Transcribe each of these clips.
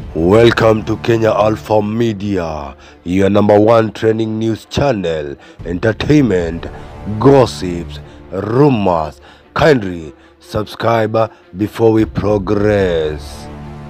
Welcome to Kenya Alpha Media, your number one trending news channel, entertainment, gossips, rumors. Kindly subscribe before we progress.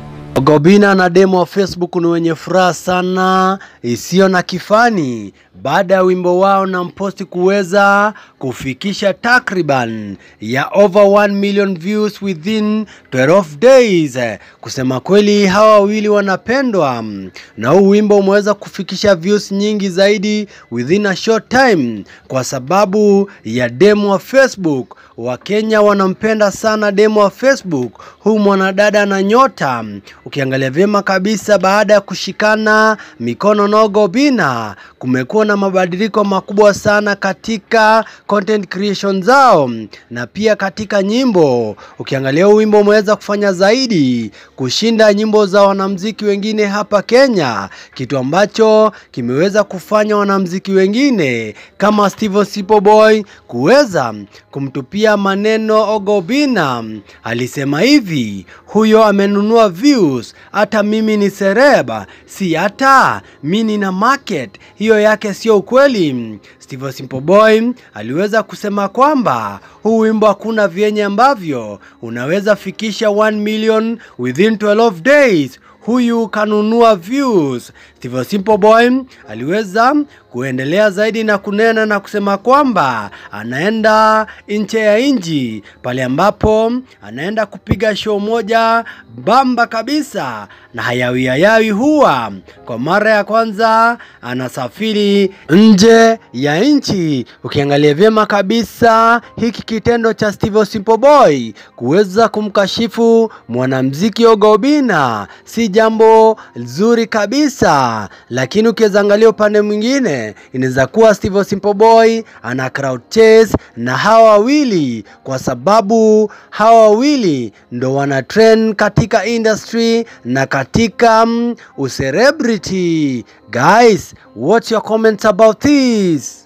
Ogobina na demo wa Facebook ni wenye furaha sana isiyo na kifani baada ya wimbo wao na mposti kuweza kufikisha takriban ya over 1 million views within 12 days. Kusema kweli, hawa wawili wanapendwa na huu wimbo umeweza kufikisha views nyingi zaidi within a short time, kwa sababu ya demo wa Facebook. Wakenya wanampenda sana demo wa Facebook, huu mwanadada na nyota Ukiangalia vyema kabisa, baada ya kushikana mikono na Ogobina, kumekuwa na mabadiliko makubwa sana katika content creation zao na pia katika nyimbo. Ukiangalia huu wimbo umeweza kufanya zaidi kushinda nyimbo za wanamziki wengine hapa Kenya, kitu ambacho kimeweza kufanya wanamziki wengine kama Steve Sipo Boy kuweza kumtupia maneno Ogobina. Alisema hivi, huyo amenunua views, hata mimi ni sereba, si hata mi nina market. Hiyo yake sio ukweli. Steve Simple Boy aliweza kusema kwamba huu wimbo hakuna vyenye ambavyo unaweza fikisha 1 million within 12 days huyu kanunua views. Steve Simple Boy aliweza kuendelea zaidi na kunena na kusema kwamba anaenda nje ya nchi pale ambapo anaenda kupiga show moja bamba kabisa, na hayawi hayawi huwa kwa mara ya kwanza anasafiri nje ya nchi. Ukiangalia vyema kabisa hiki kitendo cha Steve Simple Boy kuweza kumkashifu mwanamziki Ogobina si jambo zuri kabisa, lakini ukiweza angalia upande mwingine inaweza kuwa Steve Simple Boy ana crowd chase na hawa wawili, kwa sababu hawa wawili ndo wana trend katika industry na katika um, ucelebrity. Guys, what's your comments about this?